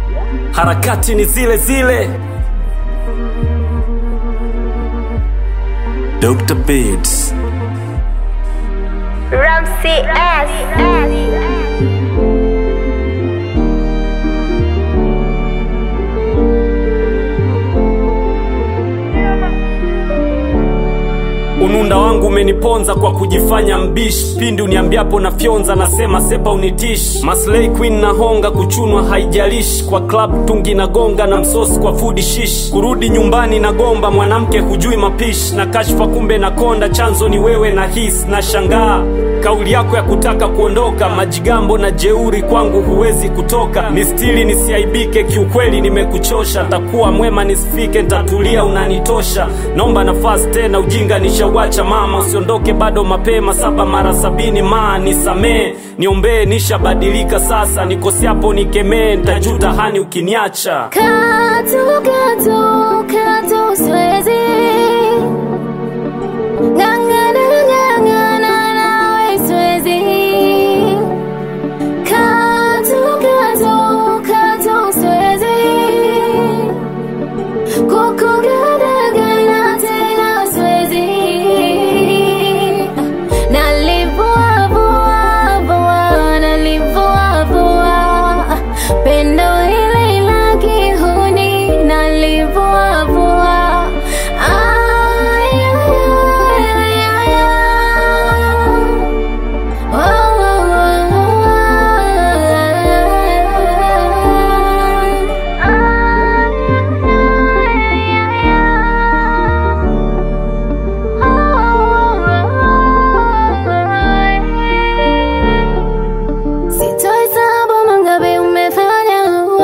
harakati ni zile zile. Dr. Beats. Ramsey S. Ununda wangu umeniponza kwa kujifanya mbishi, pindi uniambiapo na fyonza, nasema sepa unitishi. Maslay queen na honga, kuchunwa haijalishi, kwa club tungi na gonga na msosi kwa food shish. Kurudi nyumbani na gomba, mwanamke hujui mapishi, na kashfa kumbe na konda, chanzo ni wewe na hisi na shangaa kauli yako ya kutaka kuondoka, majigambo na jeuri kwangu huwezi kutoka. Nistili nisiaibike, kiukweli nimekuchosha, takuwa mwema nisifike, ntatulia unanitosha. Naomba nafasi tena, ujinga nishauacha mama, usiondoke bado mapema, saba mara sabini maa nisamee, niombee, nishabadilika sasa, nikosiapo nikemee, ntajuta hani ukiniacha. Katu, katu, katu siwezi Ng'ang'ana, ng'ang'ana nawe siwezi Katu, katu, katu siwezi Kukugadagana tena siwezi Nalivua, vua, vua, nalivua, vua Pendo hili la kihuni nalivua, vua Ay, ay, ay, ay, ay. Oh, oh, Sitohesabu mangapi umefanya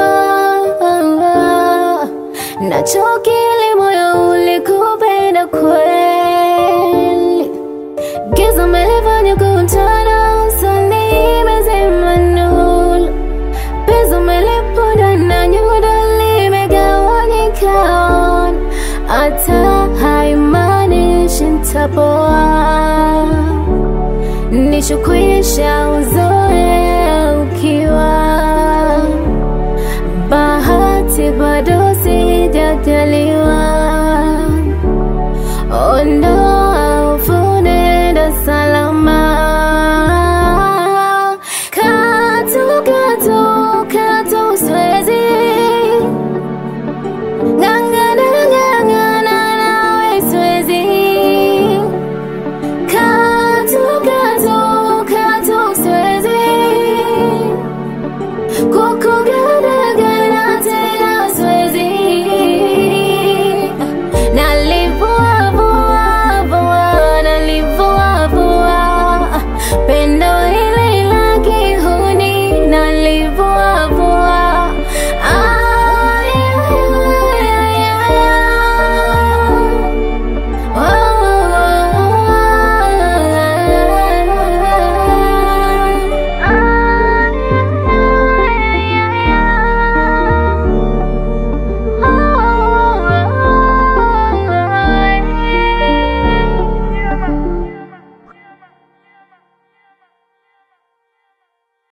nachokili moyo ulikupenda kweli Giza umelifanya kuntana usoni imezima nuru Penzi umeliponda na nyuda limegawanyika Hata haimaanishi nitapoa Nishukwisha uzuri